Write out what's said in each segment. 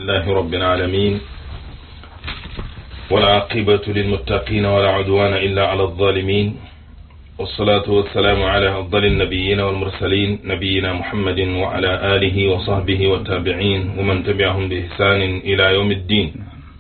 لله رب العالمين والعاقبة للمتقين ولا عدوان إلا على الظالمين والصلاة والسلام على أفضل النبيين والمرسلين نبينا محمد وعلى آله وصحبه والتابعين ومن تبعهم بإحسان إلى يوم الدين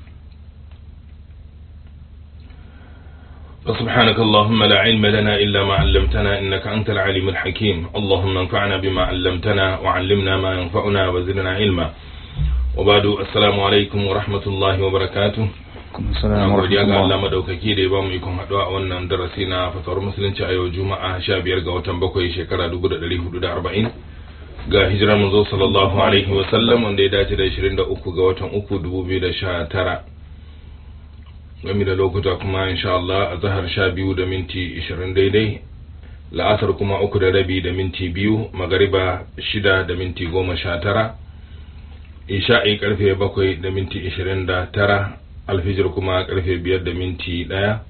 فسبحانك اللهم لا علم لنا إلا ما علمتنا إنك أنت العليم الحكيم اللهم انفعنا بما علمتنا وعلمنا ما ينفعنا وزدنا علما وبعد السلام عليكم ورحمة الله وبركاته Assalamu godiya ga Allah alaikum. madaukaki da ya bamu ikon haɗuwa a wannan darasi na fatawar musulunci a yau juma'a 15 ga watan bakwai shekara 1440 ga hijirar manzo sallallahu alaihi wa sallam wanda ya dace da 23 ga watan uku 2019 game da lokuta kuma insha Allah a zahar 12 da minti 20 daidai la'asar kuma uku da rabi da minti biyu magariba shida da minti goma sha tara isha'i karfe bakwai da minti ishirin da tara alfijir kuma karfe biyar da minti ɗaya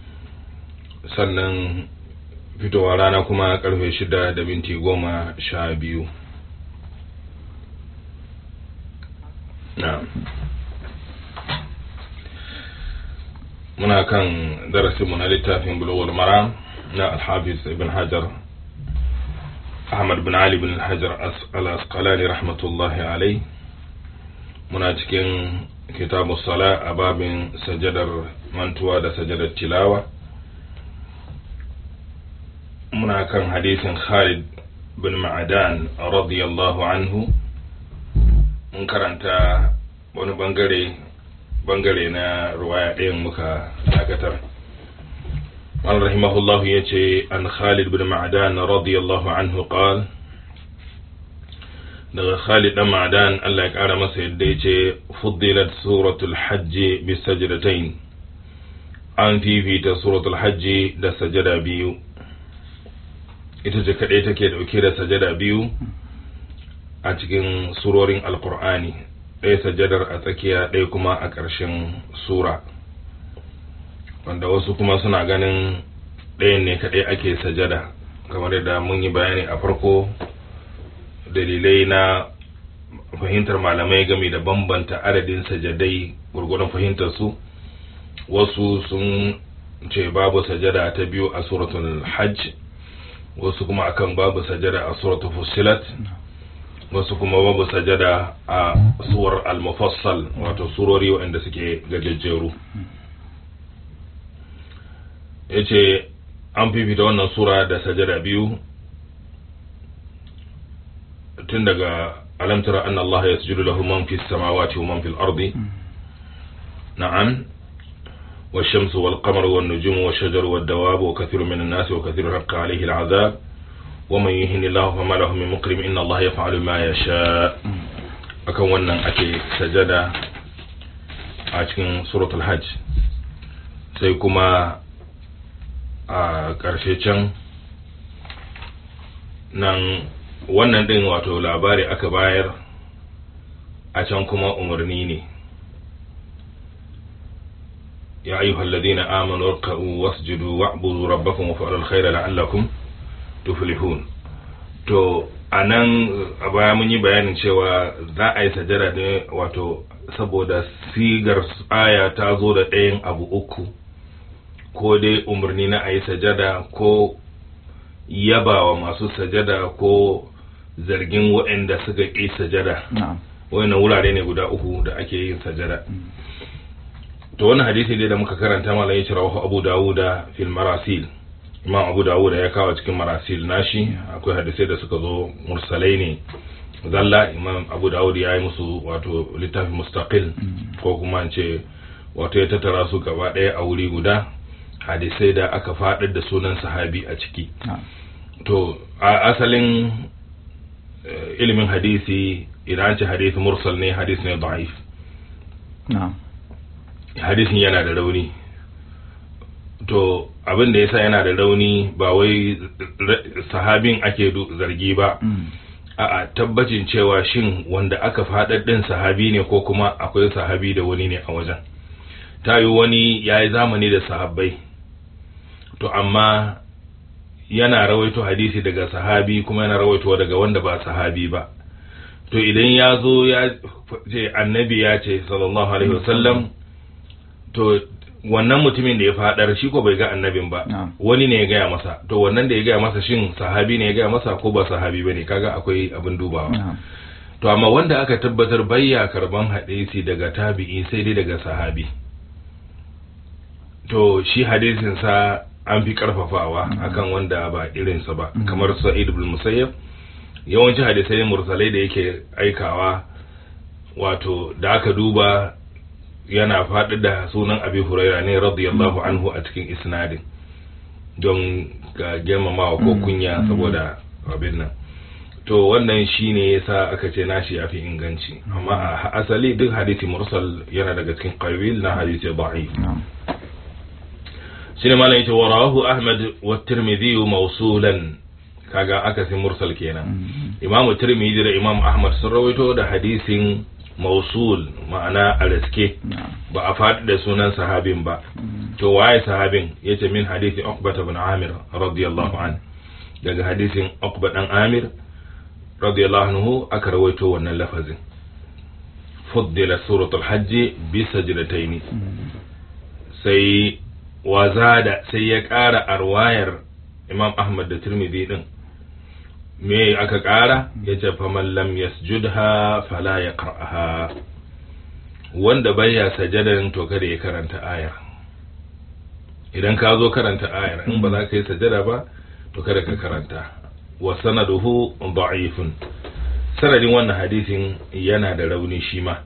sannan fitowa rana kuma karfe shida da minti goma sha biyu na muna kan darasinmu na littafin bulowar mara na alhafiz ibn hajar ahmad bin ali bin hajar al-asqalani rahmatullahi alai muna cikin kitabu sala a babin sajadar mantuwa da sajadar tilawa muna kan hadisin khalid bin ma'adan radiyallahu anhu mun karanta wani bangare bangare na ruwaya ɗayan muka dakatar قال رحمه الله يتي عن خالد بن معدان رضي الله عنه قال daga Khalid dan Ma'dan Allah ya kara masa yadda yace fuddilat suratul hajj bi sajdatain an fifita suratul hajj da sajada biyu ita ce kadai take dauke da sajada biyu a cikin surorin alqur'ani ɗaya sajadar a tsakiya ɗaya kuma a ƙarshen sura wanda wasu kuma suna ganin ɗayan ne kadai ake sajada kamar yadda mun yi bayani a farko dalilai na fahimtar malamai game da bambanta adadin sajadai gurgurun fahimtar su wasu sun ce babu sajada ta biyu a suratul hajj wasu kuma akan babu sajada a suratul fusilat wasu kuma babu sajada a suwar al-mufassal wato surori waɗanda suke gajejjeru ya ce an fifita wannan sura da sajada biyu tun daga alam tara anna Allah yasjudu lahu man fis samawati wa man fil ardi na'am والشمس والقمر والنجوم والشجر والدواب وكثير من الناس وكثير حق عليه العذاب ومن يهن الله فما له من مكرم إن الله يفعل ما يشاء akan wannan ake sajada a cikin suratul hajj sai kuma a ƙarshe can nan wannan ɗin wato labari aka bayar a can kuma umarni ne ya ayyuha alladhina amanu ruk'u wasjudu wa'budu rabbakum waf'alu alkhayra la'allakum tuflihun to anan a baya mun yi bayanin cewa za a yi sajada ne wato saboda sigar aya ta zo da ɗayan abu uku ko dai umarni na a yi sajada ko yabawa masu sajada ko zargin waɗanda suka ƙi sajada Na'am. wannan wurare ne guda uku da ake yin sajada to wannan hadisi dai da muka karanta malam ya cira wahu abu dawuda fil marasil imam abu dawuda ya kawo cikin marasil nashi akwai hadisai da suka zo mursalai ne zalla imam abu dawud ya yi musu wato littafi mustaqil ko kuma in ce wato ya tattara su gaba ɗaya a wuri guda hadisai da aka faɗar da sunan sahabi a ciki Na'am. to a asalin eh, ilimin hadisi idan an ce hadisi mursal ne hadisi ne da'if Na'am. hadisin yana da rauni to abin da yasa yana da rauni ba wai ra- sahabin ake du- zargi ba Mm. a'a tabbacin cewa shin wanda aka faɗar ɗin sahabi ne ko kuma akwai sahabi da wani ne a wajen ta yi wani ya yi zamani da sahabbai to amma yana rawaito hadisi daga sahabi kuma yana rawaito daga wanda ba sahabi ba to idan ya zo ya ce annabi ya ce sallallahu alaihi wasallam to wannan mutumin da ya fadar shi ko bai ga annabin ba Na'am. wani ne ya gaya masa to wannan da ya gaya masa shin sahabi ne ya gaya masa ko ba sahabi bane kaga akwai abin dubawa na'am to amma wanda aka tabbatar bayya karban hadisi daga tabi'i sai dai daga sahabi to shi hadisin sa an fi karfafawa akan wanda ba irinsa ba Mhm. kamar sa'id ibn musayyab yawanci hadisai mursalai da yake aikawa wato da aka duba yana faɗi da sunan abi huraira ne radiyallahu anhu a cikin isnadin don ga girmamawa ko Mhm. kunya Mhm. saboda abin nan to wannan shine yasa aka ce nashi ya fi inganci amma a asali duk hadisi mursal yana daga cikin qabil na hadisi da'if na'am shine malam yace warahu ahmad wa tirmidhi mawsulan kaga akasin mursal kenan Mm. imam tirmidhi da imam ahmad sun rawaito da hadisin mawsul ma'ana a riske na'am ba a faɗi da sunan sahabin ba Mm. to waye sahabin yace min hadisi uqba ibn amir radiyallahu an daga hadisin uqba dan amir radiyallahu anhu aka rawaito wannan lafazin fuddila suratul hajj bi sajdataini Mm. sai wazada sai ya ƙara arwayar imam ahmad da tirmidhi din me aka ƙara ya ce faman lam yasjudha fala ya qara'aha wanda baya sajadan to kada ya karanta ayar idan ka zo karanta ayar in ba za ka yi sajada ba to kada ka karanta wa sanaduhu da'ifun sanadin wannan hadisin yana da rauni shi ma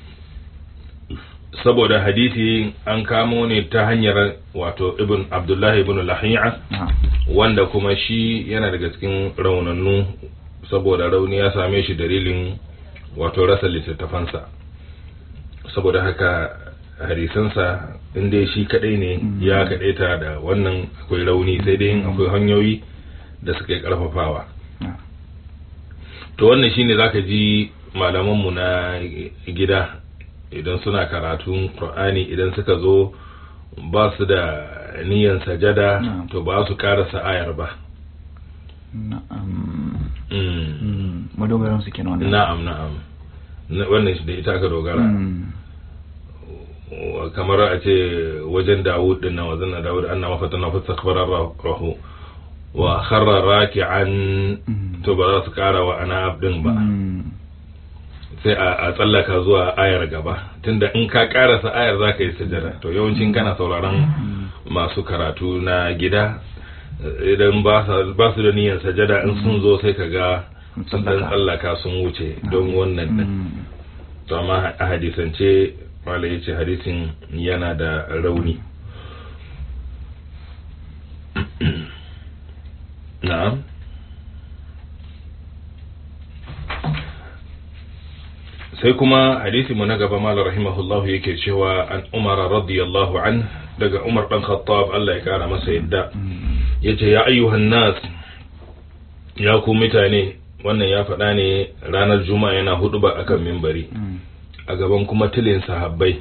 saboda hadisi an kamo ne ta hanyar wato ibn abdullahi ibn lahiya na'am wanda kuma shi yana daga cikin raunannu saboda rauni ya same shi dalilin wato rasa littattafansa saboda haka hadisansa inda shi kadai ne Mm. ya kadaita da wannan akwai rauni sai dai in akwai hanyoyi da suka yi karfafawa na'am to wannan shine zaka ji malamanmu na gida idan suna karatun Qur'ani idan suka zo ba su da niyan sajada Na'am. to ba su karasa ayar ba na'am Mm. Mm. madogaran su kenan wannan na'am na'am Na- wannan shi da ita aka dogara Mm. Wa- kamar a ce wajen Dawud din nan wajen Dawud anna mafatana fastakbara rahu wa kharra raki'an Mm. to ba za su kara wa ana din ba Mm. sai a a tsallaka zuwa ayar gaba tunda in ka karasa ayar za ka yi sujada to yawancin kana sauraron Mm. masu karatu na gida eh, idan ba sa- ba su da niyyar sajada in sun zo sai ka ga sun dan tsallaka sun wuce don wannan din Mm. to amma a hadisance wala ya ce hadisin yana da rauni na'am sai kuma hadisi mu na gaba malar rahimahullahu yake cewa an umar radiyallahu an daga umar dan khattab Allah ya kara masa yadda Mm. yace ya ayyuhan nas ya ku mutane wannan ya faɗa ne ranar juma'a yana hudu ba akan mimbari Mm. a gaban kuma tilin sahabbai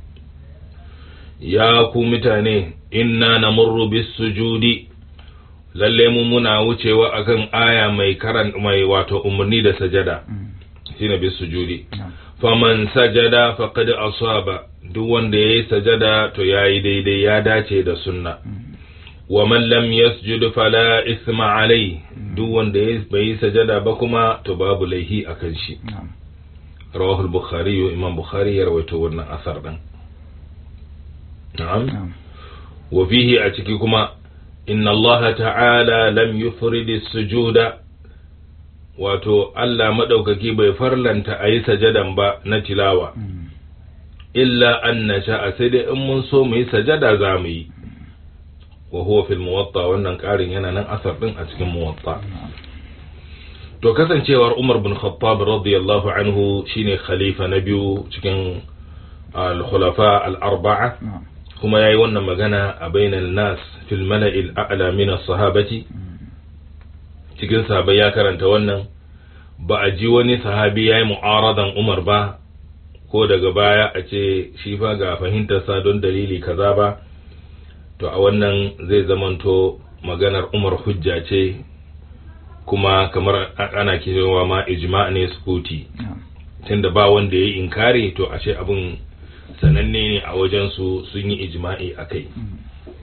ya ku mutane inna namurru bis sujudi lalle mu muna wucewa akan aya mai karan mai wato umarni da sajada Mm. shine bis sujudi na'am faman sajada faqad asaba duk wanda yayi sajada to yayi daidai ya dace da sunna Mm. wa man lam yasjud fala isma alai duk wanda ya bai yi sajada ba kuma to babu laihi akan shi na'am rawahu al-bukhari imam bukhari ya rawaito wannan asar din na'am na'am wa fihi a ciki kuma inna Allah ta'ala lam yufrid as-sujuda wato Allah madaukaki bai farlanta a yi sajadan ba na tilawa Mm. illa an nasha sai dai in mun so mu yi sajada za mu yi wa huwa fil muwatta wannan karin yana nan asar din a cikin muwatta na'am to kasancewar Umar bin Khattab radiyallahu anhu shine khalifa na biyu cikin al-khulafa al-arba'a na'am kuma yayi wannan magana a bainal nas fil mala'il a'la min as-sahabati Mm. cikin sahabbai ya karanta wannan ba a ji wani sahabi yayi mu'aradan Umar ba ko daga baya a ce shi fa ga fahimtarsa don dalili kaza ba to a wannan zai zamanto maganar Umar hujja ce kuma kamar a- ana cewa ma ijma ne sukuti na'am tunda ba wanda ya yi inkari to ashe abin sananne ne a wajen su sun yi ijma'i akai Mm.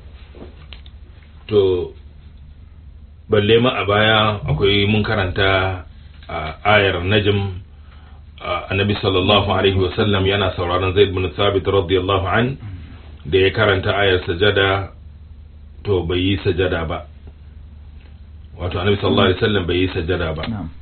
to balle ma a baya akwai mun karanta a ayar najm a, annabi sallallahu alaihi wasallam yana sauraron zaid bin thabit radiyallahu an da ya karanta ayar sajada to bai yi sajada ba wato annabi sallallahu alaihi wasallam bai yi sajada ba na'am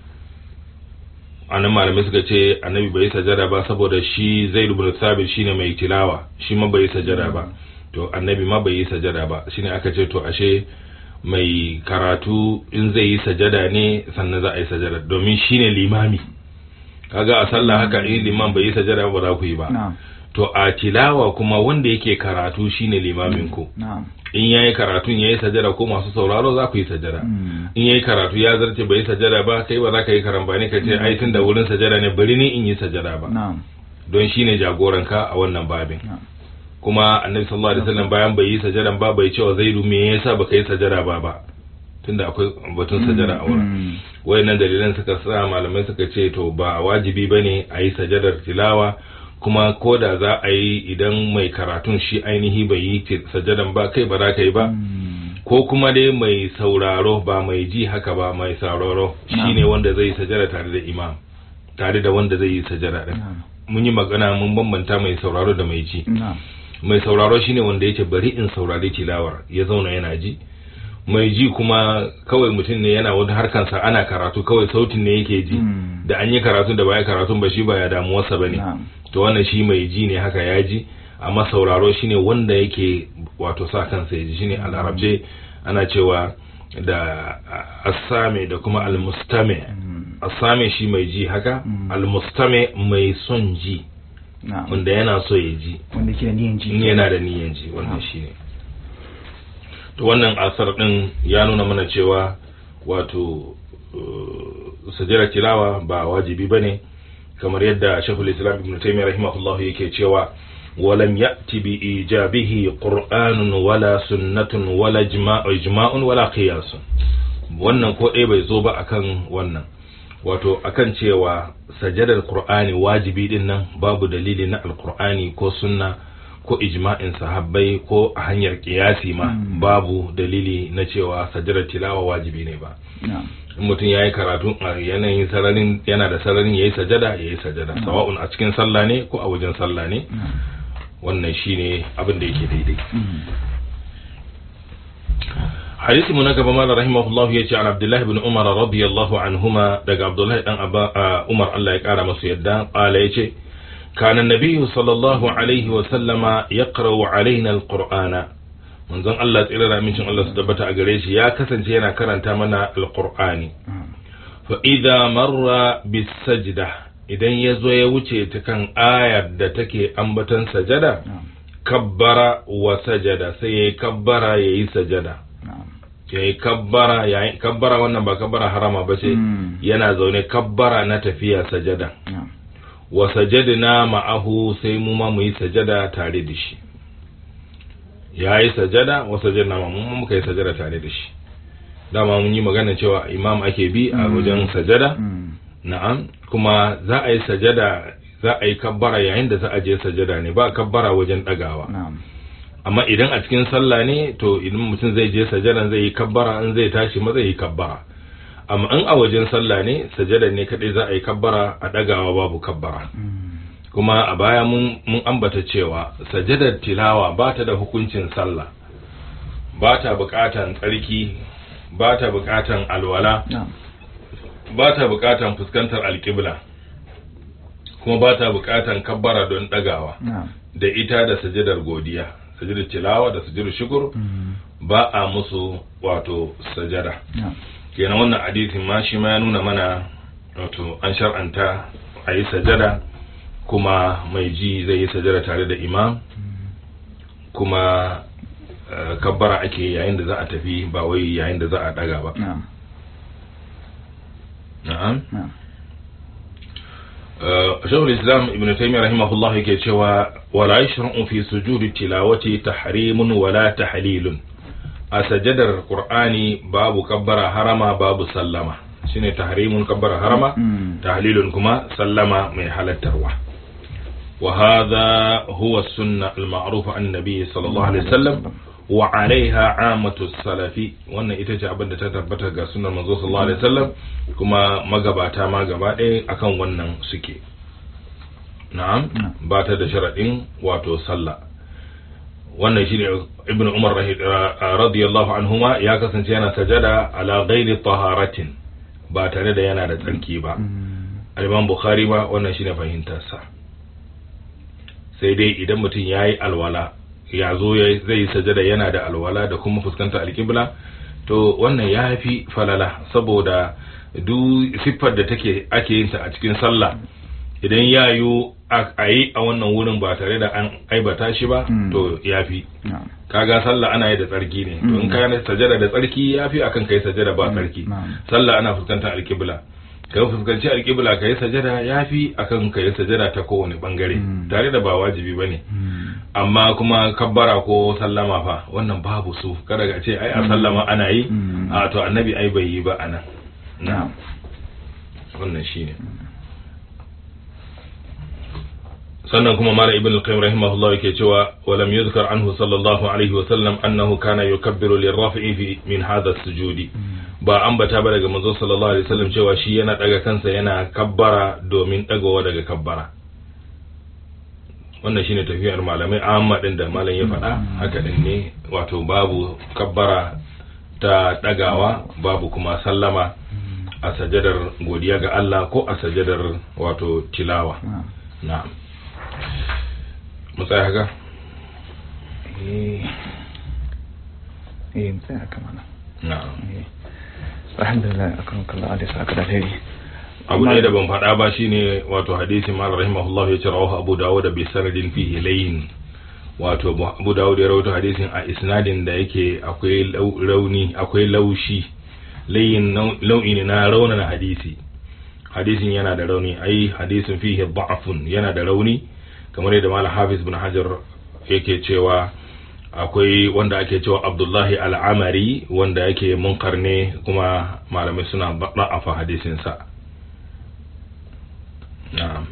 anan malamai suka ce annabi bai yi sajada ba saboda shi zaid bin thabit shine mai tilawa shi ma bai yi sajada ba to annabi ma bai yi sajada ba shine aka ce to ashe mai karatu in zai yi sajada ne sannan za a yi sajada domin shine limami kaga a sallah haka in liman bai yi sajada ba za ku yi ba na'am to a tilawa kuma wanda yake karatu shine limamin ku na'am in yayi karatun yayi sajada ko masu sauraro za ku yi sajada Mm. in yayi karatu ya zarce bai yi sajada ba kai ba za ka yi karambani ka ce ai tun da wurin sajada ne bari ni in yi sajada ba na'am don shine jagoranka a wannan babin na'am kuma annabi sallallahu alaihi wasallam bayan bai yi sajadan ba bai cewa zaidu me yasa baka yi sajada ba ba tunda akwai batun sajada a wurin Mm. wayannan dalilan suka sa malamai suka ce to ba wajibi bane a yi sajadar tilawa kuma ko da za a yi idan mai karatun shi ainihi bai yi ti- sajadan ba kai ba za ka yi ba Mm. ko kuma dai mai sauraro ba mai ji haka ba mai sauraro shine wanda zai yi sajada tare da imam tare da wanda zai yi sajada din na'am mun yi magana mun bambanta mai sauraro da mai ji na'am mai sauraro shine wanda yake bari in saurari tilawar ya zauna yana ji mai ji kuma kawai mutum ne yana wani harkansa ana karatu kawai sautin ne yake ji Mm. da an yi karatu da baya karatun ba shi ba ya damuwarsa ba ne na'am to wannan shi mai ji ne haka ya ji amma sauraro shine wanda yake wato sa kansa ya ji shine a larabce ana cewa da asame da kuma almustame Mm. asame shi mai ji haka Mm. almustame mai son ji na'am wanda yana so ya ji wanda ke da niyan ji in yana da niyan ji wannan Ah. shine to wannan asar din ya nuna mana cewa wato uh, sajjara tilawa ba wajibi bane kamar yadda Sheikhul Islam Ibn Taymiyyah rahimahullah yake cewa ولم يأتي بإيجابه قرآن ولا سنة ولا إجماع إجماع ولا قياس wannan ko ɗaya bai zo ba akan wannan wato akan cewa sajadar qur'ani wajibi din nan babu dalili na alqur'ani ko sunna ko ijma'in sahabbai ko a hanyar kiyasi ma Mm. babu dalili na cewa sajadar tilawa wajibi ne ba na'am in mutum ya yi karatu a yanayin sararin yana da sararin ya yi sajada ya yi sajada Mm. sawa'un a cikin sallah ne ko a wajen sallah ne na'am wannan shine abin da yake daidai Mm. hadisi mu na gaba mala rahimahullah ya ce an abdullahi ibn umar radiyallahu anhuma daga abdullahi dan Aba- a, umar Allah ya kara masu yadda qala yace kana nabiyyu sallallahu alaihi wa sallama yaqra'u alaina alqur'ana manzon Allah tsira da amincin Allah su tabbata a gare shi ya kasance yana karanta mana alqur'ani na'am fa idza marra bis sajda idan ya zo ya wuce ta kan ayar da take ambatan sajada na'am kabbara wa sajada sai yayi kabbara yayi sajada na'am yayi kabbara yayi kabbara wannan ba kabbara harama ba ce Mm. yana zaune kabbara na tafiya sajada na'am wa sajadna ma'ahu sai mu ma mu yi sajada tare da shi yayi sajada wa sajadna ma mu ma muka yi sajada tare da shi dama mun yi magana cewa imam ake bi a Mm. wajen sajada Mm. na'am kuma za a yi sajada za a yi kabbara yayin da za a je sajada ne ba kabbara wajen dagawa na'am amma idan a cikin sallah ne to idan mutum zai je sajadan zai yi kabbara in zai tashi ma zai yi kabbara amma in a wajen sallah ne sajadan ne kadai za a yi kabbara a dagawa babu kabbara Mm. kuma a baya mun mun ambata cewa sajadar tilawa ba ta da hukuncin sallah ba ta bukatan tsarki ba ta bukatan alwala na'am ba ta bukatan fuskantar alƙibla kuma ba ta bukatan kabbara don dagawa na'am da ita da sajadar godiya sajadar tilawa da sajadar shukur Mm. ba a musu wato sajada na'am kenan wannan hadisin ma shi ma ya nuna mana wato an shar'anta a yi sajada kuma mai ji zai yi sajada tare da imam kuma eh, kabbara ake yayin da za a tafi ba wai yayin da za a daga ba na'am na'am na'am shaykhul islam ibn taymiyyah rahimahullah yake cewa wala yashra'u fi sujudi tilawati tahrimun wala tahlilun a sajadar qur'ani babu kabbara harama babu sallama shine tahrimun kabbara harama Mm. tahlilun kuma sallama mai halattarwa wa hadha huwa sunna al-ma'rufa an nabi sallallahu alaihi wasallam wa alaiha amatu salafi wannan ita ce abin da ta tabbata ga sunan manzo sallallahu alaihi wasallam kuma magabata ma gaba ɗaya akan wannan suke na'am Na'am. ba ta da sharadin wato sallah wannan shine ibnu umar rahi- ra- radiyallahu anhuma ya kasance yana sajada ala ghairi taharatin ba tare da yana da tsarki ba Mm. al-imam bukhari ba wannan shine fahimtarsa sai dai idan mutum yayi alwala ya zo ya zai yi sajada yana da alwala da kuma fuskanta alkibla to wannan ya fi falala saboda duk siffar da take ake yin ta a cikin sallah idan ya yi a yi a wannan wurin ba tare da an aibata shi ba Mm. to ya fi na'am kaga sallah ana yi da tsarki ne to in Mm. ka yi sajada da tsarki ya fi akan kai sajada ba tsarki na'am. sallah ana fuskantar alkibla ka yi fuskanci alkibla ka yi sajada ya fi akan ka yi sajada ta kowane bangare Mm. tare da ba wajibi ba ne Mm. amma kuma kabbara ko sallama fa wannan babu su kada ga ce ai a sallama ana yi Mm. a to annabi ai bai yi ba anan na'am wannan shine sannan kuma mala ibn al-qayyim rahimahullah yake cewa walam yuzkar anhu sallallahu alaihi wa sallam annahu kana yukabbiru lirraf'i fi min hadha as-sujudi ba ambata ba daga manzo sallallahu alaihi wasallam cewa shi yana daga kansa yana kabbara domin dagawa daga kabbara wannan shine tafiyar malamai amma din da malam ya faɗa haka din ne wato babu kabbara ta dagawa babu kuma sallama a sajadar godiya ga Allah ko a sajadar wato tilawa na'am na'am mu tsaya haka eh eh mutsaya haka mana na'am eh alhamdulillah akan kallon adis aka da alheri abu ne da ban faɗa ba shine wato hadisi mal rahimahullah ya ce rawahu abu dawud bi sanadin fihi layin wato abu dawud ya rawaito hadisin a isnadin da yake akwai lau- rauni akwai laushi layin nau- lau'i ne na raunana hadisi hadisin yana da rauni ai hadisin fihi da'afun yana da rauni kamar yadda mal hafiz bin hajar yake cewa akwai wanda ake cewa abdullahi al'amari wanda yake munkar ne kuma malamai suna da'afa hadisinsa na'am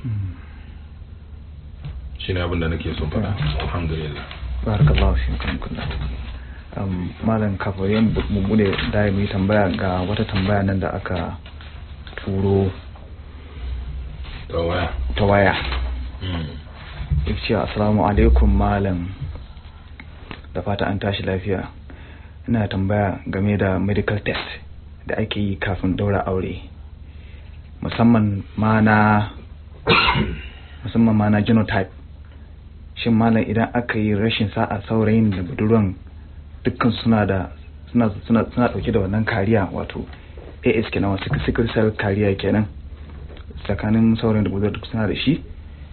shine abin da nake son faɗa alhamdulillah barakallahu fi kan kullu um malam kafin mu bude da mu yi tambaya ga wata tambaya nan da aka turo to waya ta waya Mm. ce assalamu alaikum malam da fata an tashi lafiya ina tambaya game da medical test da ake yi kafin daura aure musamman ma na musamman ma na genotype shin malam idan aka yi rashin sa'a saurayin da budurwan dukkan suna da suna suna suna dauke da wannan kariya wato AS kenan wasu sickle cell kariya kenan tsakanin saurayin da budurwa duk suna da shi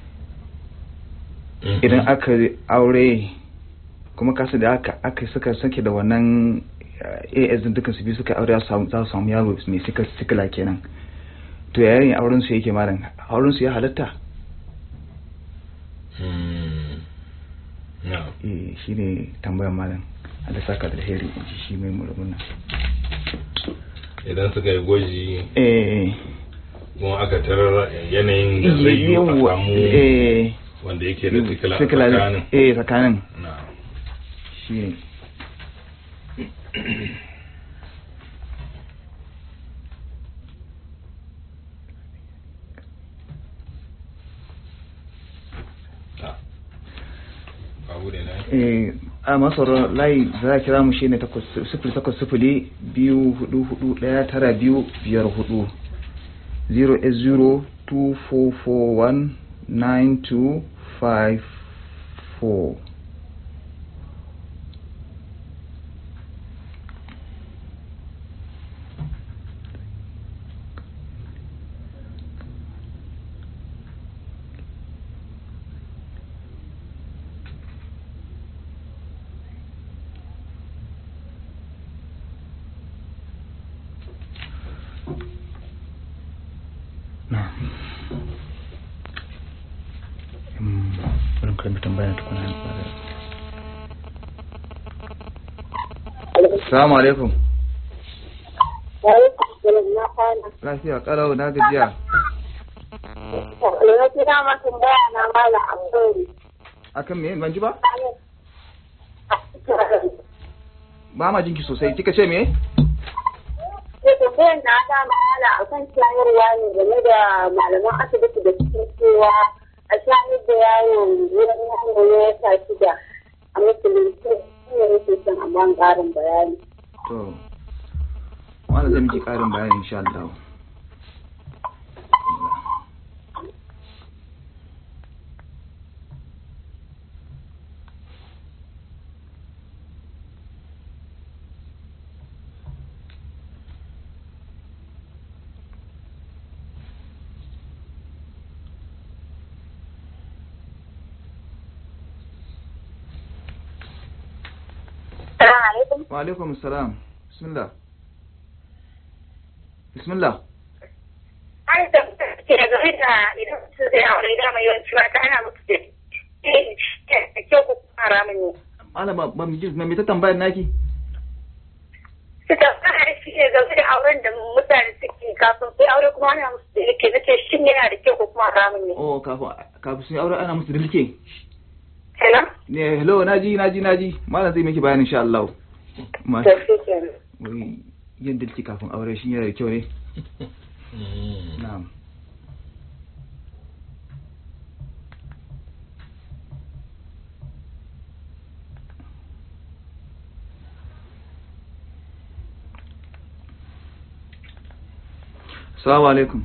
Mhm. idan aka aure kuma kasu da aka aka suka sake da wannan eh, AS din dukkan su biyu suka aure za su samu- za su samu yaro mai sikila sikila kenan to yayin auren su yake malam auren su ya halatta Mm. na'am eh shine tambayar malam Allah saka da alheri in ji shi mai murmuna idan suka yi gwaji eh kuma aka tarar yanayin da zai yi a yawa, samu eh wanda yake da sikila a sikila tsakanin eh tsakanin na'am shine Ah. Babu da na eh a masarar layi za a kira mu shine takwas sifili takwas sifili biyu hudu hudu daya tara biyu biyar hudu 08024419254 na Mm, bari mu karbi tambaya tukuna ba da Assalamu alaikum. Alaikum salam na kwana. Lafiya kalau na gajiya. Na kira ma tambaya na mala Abdul. Akan me ban ji ba? Ba ma jinki sosai. Kika ce me? Sai tambayar na ta mala akan shayarwa ne game da malaman asibiti da suke cewa a shayar da yaro wurin yaro ya wata shida a musulunci shi ne nake son a ban ƙarin bayani. To. Wanda zai miki karin bayani insha Allah. Assalamu alaikum. Wa alaikum salam. Bismillah. Bismillah. An da ke game da idan su zai aure da mai yawanci ba ta ana musu da da kyau ko kuma haramun ne. Malama ba mu ji me ta tambayar naki? Suka fara shi ne game da auren da mutane suke kafin sai aure kuma ana musu da yake nace shin yana da kyau ko kuma haramun ne. Oh kafin kafin sun yi aure ana musu dilke. Kenan? Ne hello naji naji naji. Malam zai miki bayani insha Allah. Ma Da shi kenan. wai yin dilki kafin aure shi yana da kyau ne? Na'am. Assalamu alaikum.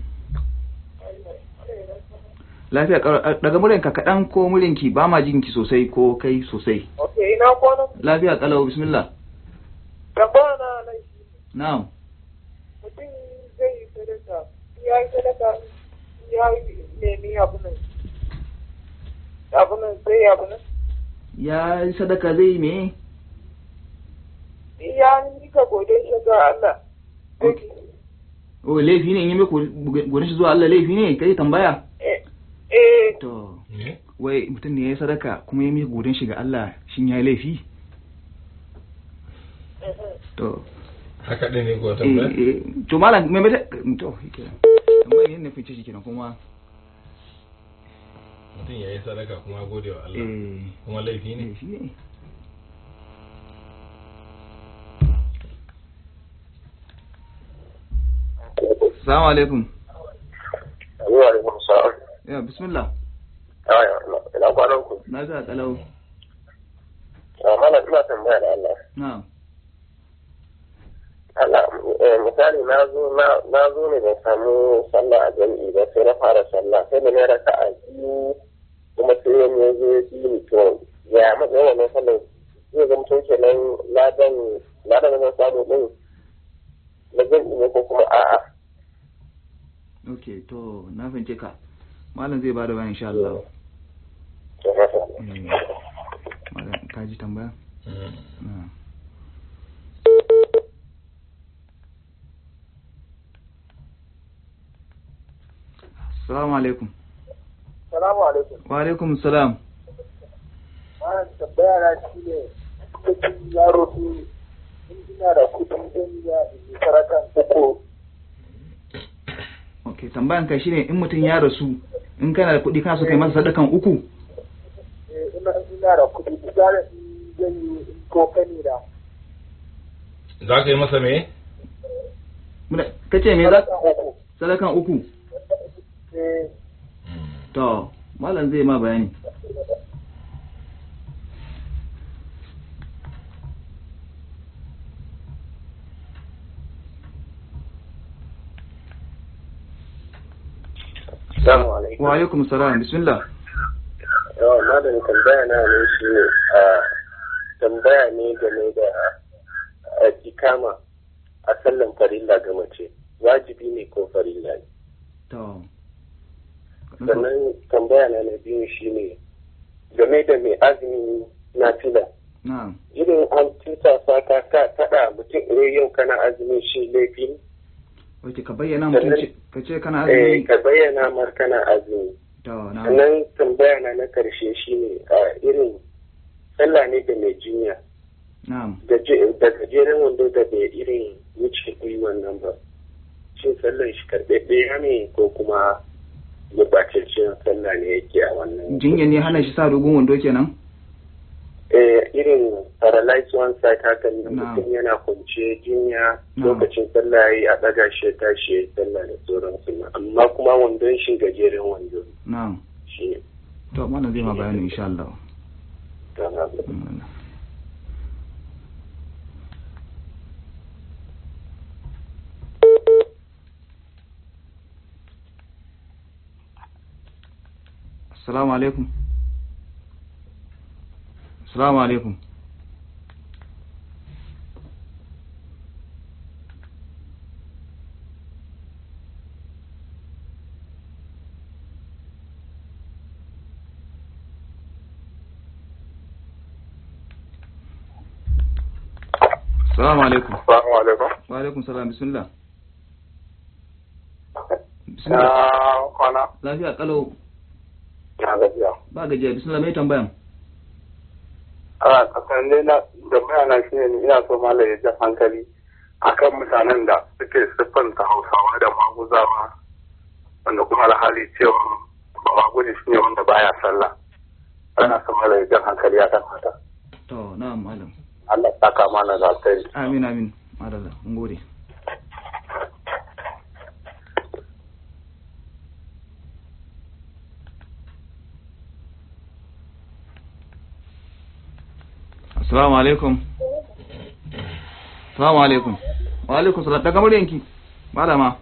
Lafiya ƙar- daga muryanka kaɗan ko muryanki ba ma jinki sosai ko kai sosai. Ok, ina kwanan Lafiya ƙalau bismillah. tambaya na nan shi Na'am. mutum zai yi sadaka ya yi sadaka ya yi nemi abu nan abu nan zai yi abu nan Ya yi sadaka zai yi me? ya nika gode shi ga Allah Ok. Oh laifi ne in yi mai gudun shi zuwa Allah laifi ne kai tambaya? eh eh To. Wai mutum ne ya yi sadaka kuma ya miƙa gudun shi ga Allah shin ya yi laifi? To. haka ɗin ne ko Eh, tambayar eh, to malam me mata to shikenan. Tambayar yin nufin ce shikenan kuma mutum ya yi sadaka kuma ya gode wa Allah eh kuma laifi ne laifi ne. Assalamu alaikum. Wa alaikum salam. Ya bismillah. Aya, ina kwanan ku. Na ga kalau. Mana ina tambaya da Allah. Na'am. Allah, eh, misali na zo na na zo ne ban samu sallah a jami'i ba sai na fara sallah sai da na raka a biyu kuma sai wani ya zo ya bi ni to ya matsayin wannan sallah zai zama tun kenan ladan ladan da zan samu din na jami'i ne ko kuma a'a. Okay, to na fahimce ka. Malam zai bada bayan insha Allah. To, masha Allah. Eh, Malam ka ji tambaya? Mm. Na'am. Assalamu alaikum. salamu alaikum Wa alaikum salam. mana tambaya na shi ne mutum ya roƙi in ina da kuɗi zan iya in yi sarakan uku Okay, tambayan ka shine in mutum ya rasu in kana da kuɗi kana so kai masa sadakan uku. eh, ina ina da kuɗi misali in zan yi in ko kani da za ka yi masa me Muna- Kace me za sarakan uku sadakan uku? eh To, malam zai ma bayani. Assalamu alaikum. Wa alaikum salam. Bismillah. yawa malam tambaya na ne shi ne a tambaya ne game da a, ikama a sallan farilla ga mace wajibi ne ko farilla ne To. sannan tambaya na na biyu shi ne game da mai azumi na fila Na'am. irin an tusa sa ka ka kada mutum eh yau kana azumi shi laifi ne Wace ka bayyana mutum ce ka ce kana eh azumi. ka bayyana mar kana azumi To, na'am. sannan tambaya na na karshe shi ne a irin sallah ne da mai jinya na'am da je- da gajeren wando da bai irin wuce gwiwan nan ba shin sallan shi karɓaɓɓe ne ko kuma gurɓataccen sallah ne yake a wannan jinya ne hana shi sa dogon wando kenan eh irin paralyzed one side haka ne Na'am. mutum yana kwance jinya Na'am. lokacin sallah yayi a ɗaga shi ya tashi ya yi sallah da sauransu amma kuma wandon shi gajeren wando na'am shi ne to mana zai ma bayani insha Allah ta na Mm. Assalamu alaikum. Assalamu alaikum. Assalamu alaikum. Assalamu alaikum. Wa alaikum salam bismillah. Bismillah. Na kwana. Lafiya kalau Na gajiya. ba gajiya bismillah mai tambayan. A kasan dai na da bayana shi ne ina so malam ya ji hankali akan mutanen da suke siffanta Hausawa da maguzawa wanda kuma alhali cewa ba maguzi shi ne wanda baya sallah. Ana so malam ya ji hankali akan haka. To na'am malam. Allah ya saka mana da alkhairi. Amin amin. Madalla mun gode. Assalamu alaikum. Assalamu alaikum. Wa alaikum salam. Daga muryanki. Malama.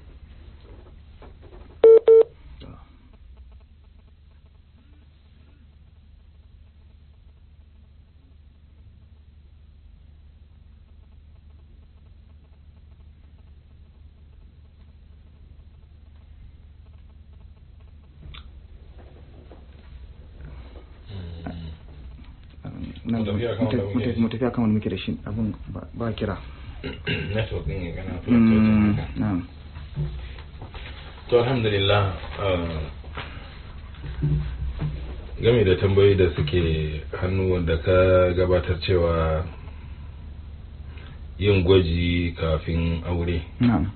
Nan Mu tafi akan wanda muke da shi. mu tafi akan wanda muke da shi abun ba- ba kira. network din ya kana Mm, fluctuating haka. Na'am. to alhamdulillah uh, game da tambayoyi da suke hannu wanda ka gabatar cewa yin gwaji kafin aure Na'am.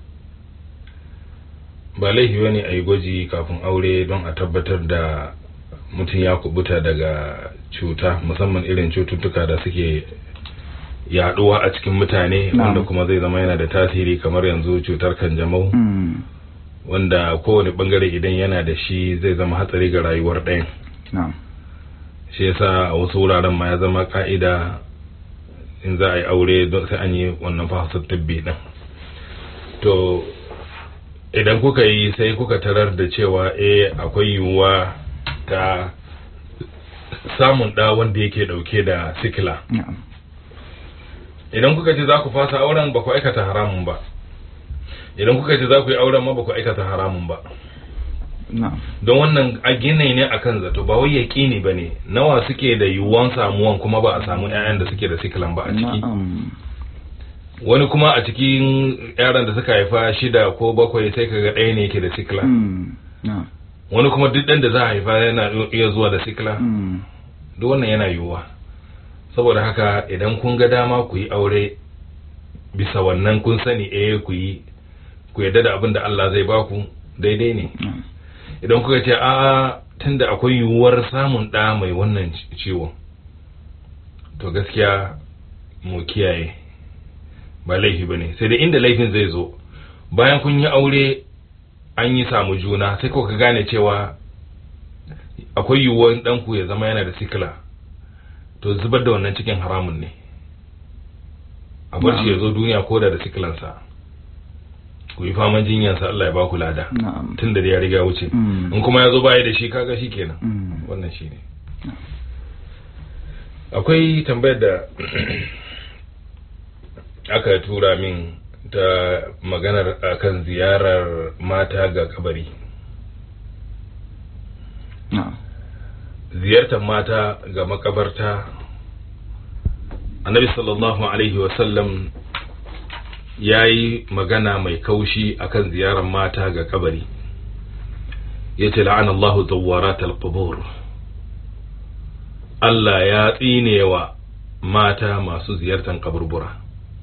ba laifi bane a yi gwaji kafin aure don a tabbatar da mutum ya kubuta daga cuta musamman irin cututtuka da suke yaduwa a cikin mutane Na'am. wanda kuma zai zama yana da tasiri kamar yanzu cutar kanjamau Mm, wanda kowane bangare idan yana da shi zai zama hatsari ga rayuwar ɗayan Na'am. shi yasa a wasu wuraren ma ya zama ka'ida in za a yi aure don sai an yi wannan fahasar tabbi din to idan kuka yi sai kuka tarar da cewa eh akwai yiwuwa ta samun ɗa wanda yake ɗauke da sikila Na'am. idan kuka ce za ku fasa auren ba ku aikata haramun ba idan kuka ce za ku yi auren ma ba ku aikata haramun ba Na'am. don wannan a gine ne akan zato ba wai yaƙini ba ne nawa suke da yiwuwan samuwan kuma ba a samu 'ya'yan da suke da sikilan ba a ciki Na'am. wani kuma a cikin yaran da suka haifa shida ko bakwai sai kaga ɗaya ne yake da sikila Mm, Na'am. wani kuma duk ɗan da za a haifa yana iya zuwa da sikila Mm, duk wannan yana yiwuwa saboda haka idan kun ga dama ku yi aure bisa wannan kun sani eh ku yi ku yarda da abin da Allah zai baku daidai ne Na'am. idan kuka ce a tunda akwai yiwuwar samun ɗa mai wannan ci- ciwon to gaskiya mu kiyaye ba laifi ba ne sai dai inda laifin zai zo bayan kun yi aure an yi samu juna sai kuka gane cewa akwai yiwuwar ɗanku ya zama yana da sikila to zubar da wannan cikin haramun ne a bar shi ya zo duniya ko da da sikilansa ku yi faman jinyansa Allah ya ba ku lada Na'am. tun da ya riga wuce Mm. in kuma ya zo baya da shi kaga shi kenan Mm. wannan shi ne akwai tambayar da aka tura min ta maganar akan ziyarar mata ga kabari Na'am. ziyartar mata ga makabarta annabi sallallahu alaihi wasallam ya yi magana mai kaushi akan ziyarar mata ga kabari ya ce la'anallahu zawwarat al-qubur Allah ya tsinewa mata masu ziyartar kaburbura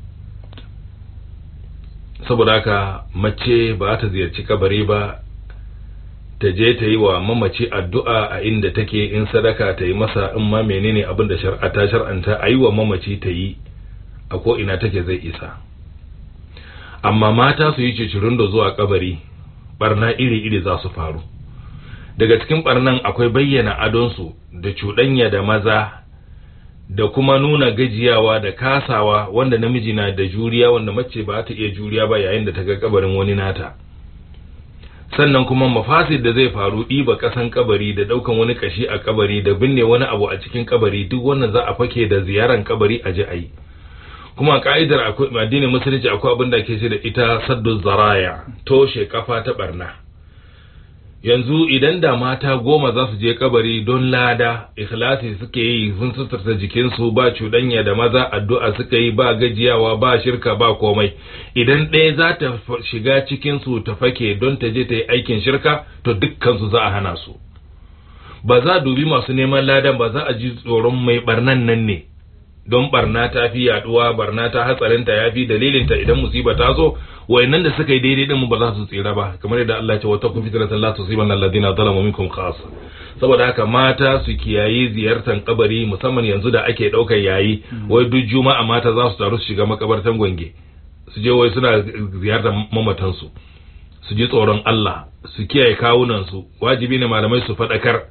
saboda haka mace ba ta ziyarci kabari ba ta je ta yi wa mamaci addu'a a inda take in sadaka ta yi masa in ma menene abin da shar'a ta shar'anta a yi wa mamaci ta yi a ko ina take zai isa amma mata su yi cicirin da zuwa kabari barna iri-iri za su faru daga cikin barnan akwai bayyana adonsu da cuɗanya da maza da kuma nuna gajiyawa da kasawa wanda namiji na da juriya wanda mace ba ta iya juriya ba yayin da ta ga kabarin wani nata sannan kuma mafasid da zai faru ɗiba ƙasan kabari da ɗaukan wani kashi a kabari da binne wani abu a cikin kabari duk wannan za a fake da ziyaran kabari a ji a yi kuma ka'idar akwai addinin musulunci akwai abin da ke ce da ita saddu zaraya toshe kafa ta barna yanzu idan da mata goma za su je kabari don lada ikhlasi suke yi sun suturta jikinsu ba cuɗanya da maza addu'a suka yi ba gajiyawa ba shirka ba komai idan ɗaya za ta shiga cikinsu ta fake don ta je ta yi aikin shirka to dukkansu za a hana su ba za a dubi masu neman ladan ba za a ji tsoron mai barnan nan ne don barna ta fi yaduwa barna ta hatsarinta ya fi dalilinta idan musiba ta zo wayannan da suka yi daidai din ba za su tsira ba kamar yadda Allah ya ce wata kun fitratan la tusibanna alladhina zalamu minkum khassa saboda haka mata su kiyayi ziyartar kabari musamman yanzu da ake daukar yayi wai duk juma'a mata za su taru su shiga makabartan gwange su je wai suna ziyartar mamatan su su ji tsoron Allah su kiyaye kawunan su wajibi ne malamai su fadakar